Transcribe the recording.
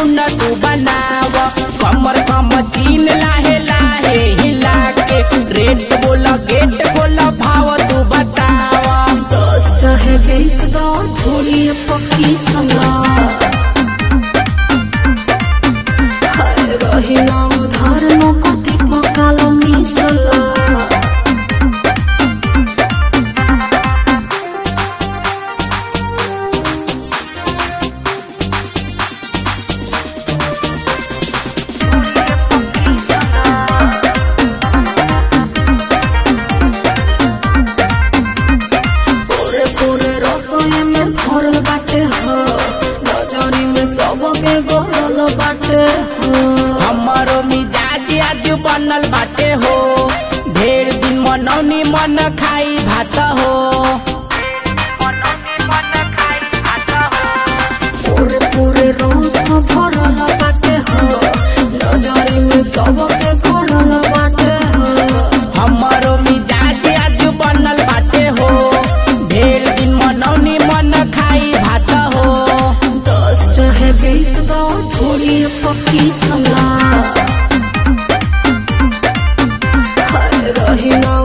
सुन तू बनाव कमर का मशीन लाहे लाहे हिला के रेट बोल गेट बोल भाव तू बताव दस चाहे बीस दो थोड़ी पक्की सला हाय रही ना उधार न कति पकालो मिसला पूरे पूरे रसोई में भरल बाटे हो नजरी में सबके गड़ल बाटे हो हमारो मिजाज आज बनल बाटे हो ढेर दिन मनौनी मन खाई भात हो पूरे पूरे रस भरल बाटे हो नजरी में सबके गड़ल बाटे हो हमारो मिजाज आज बनल बाटे हो ढेर दिन मनौनी मन खाई भात हो दस चाहे बीस दो थोड़ी पक्की सला हाय रही ना